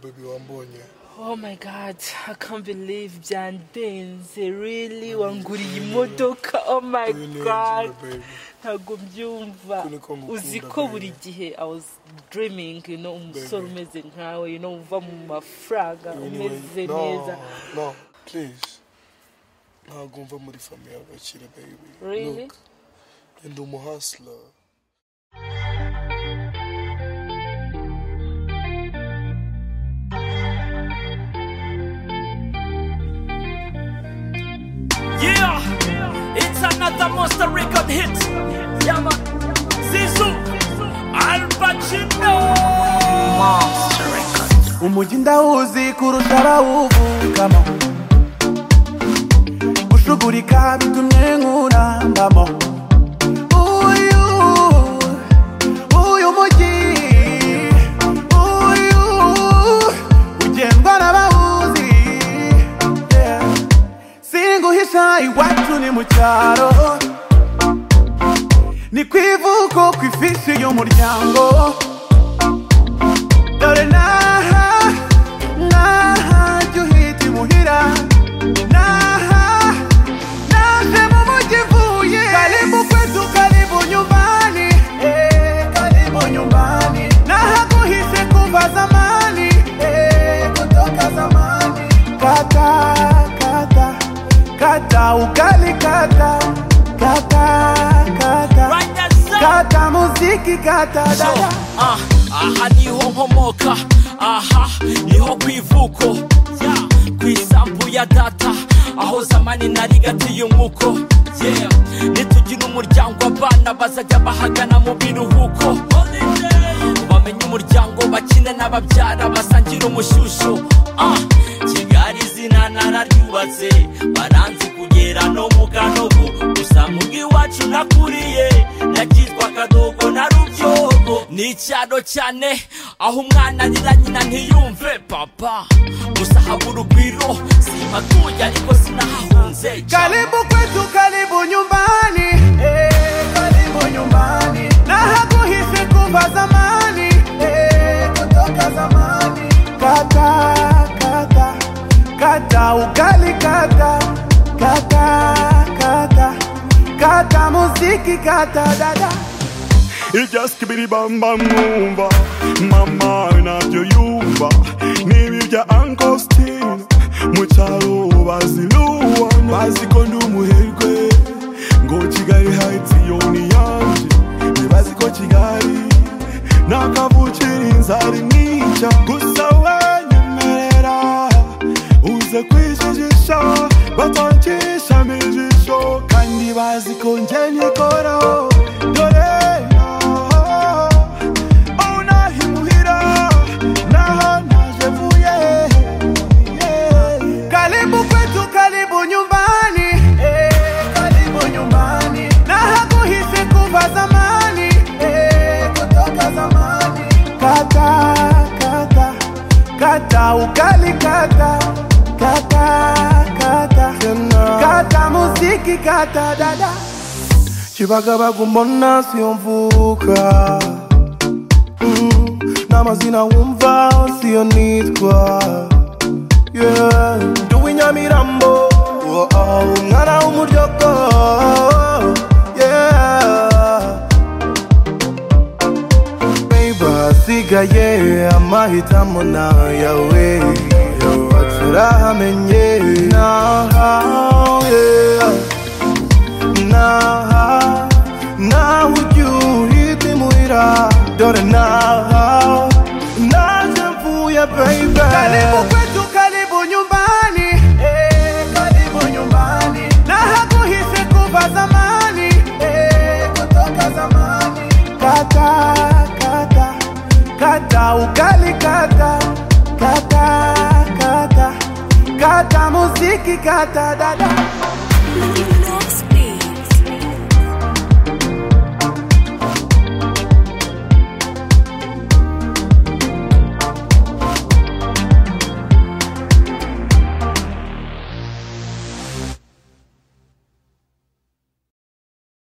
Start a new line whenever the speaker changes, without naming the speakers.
baby wambonye
Oh my god, I can't believe byandenze really wanguriye imodoka oh my
Uyu ni
god
Angel, baby.
ntago mbyumva
Uku niko ngukunda,
uzi ko
baby.
buri gihe I was dreaming you know umusore
Baby.
umeze nkawe you know uva mu mafaranga
Uyu ni-
umeze
No,
neza
no please ntabwo mva muri famiye y'abakire baby
Really?
Look, ndi umuhasla
Yeah, it's another monster record hit. Yeah, man. Zizou, Al Pacino.
umujyi ndawuzi kurusha abawuvukamo gushugurika bitumye nkurambamo uyu uyu mujyi uyu ugendwa n'abawuzi Yeah. singuhisha iwacu ni mu cyaro ni ku ivuko ku ifishi y'umuryango dore n'aha n'aha jya uhita imuhira n'aha naje mu mujyi mvuye karibu kwetu karibu nyumbani eh, karibu nyumbani nahaguhise kuva zamani eh, kutoka zamani kata kata kata ugali kata kata kata
Rwanda zone.
kata muziki kata dada
Ah, aha niho nkomoka aha niho ku ivuko Yeah, ku isambu ya data aho zamani narigatiye umuko Yeah, nitugira umuryango abana bazajya bahagana mu biruhuko bamenye umuryango bakine n'ababyara basangira umushyushyu Ah, kigali izina nararyubatse baranzi kugera no mu kanogo gusa mu bw'iwacu nakuriye nakitwa kadogo na rubyogo ni icyaro cyane aho umwana arira nyina ntiyumve papa gusa habura urugwiro simatuye ariko sinahahunze
Karibu kwetu, karibu nyumbani, eh, karibu nyumbani. Na hakuhisi kuva zamani, eh, kutoka zamani. Kata, kata, kata ugali, kata, kata, kata, kata muziki, kata dada.
ibyasikibiri bamba mwumva mama nabyo yumva n'ibibya ankositine mu cyaro bazirubona bazi ko ndi umuherwe ngo kigali hayitsi yo ni yanjye ntibazi ko kigali nakavukira inzara imwica gusa wanyemerera uze kwijijisha batanshishamo ijisho kandi bazi ko njye nikoraho dore naho aho nahimuhira naho naje vuye yeah.
Karibu kwetu, karibu nyumbani, eh, karibu nyumbani. Na hakuhisi kuva zamani, eh, kutoka zamani. Kata, kata, kata ugali, kata, kata, kata, kata muziki, kata dada. Kibagabaga mbona siyo mvuka Mm, n'amazina wumva siyo nitwa Yeah, ndi uw'inyamirambo oh, oh, umwana w'umuryoko yeah. Baby, hasigaye amahitamo nayawe Yapfa turahamenye nahawe naha nawe ujya uhita imuhira dore naha naje mvuye baby karibu kwetu karibu nyumbani eh, karibu nyumbani nahaguhise kuva zamani eh, kutoka zamani kata kata kata ugali kata kata kata kata muziki kata dada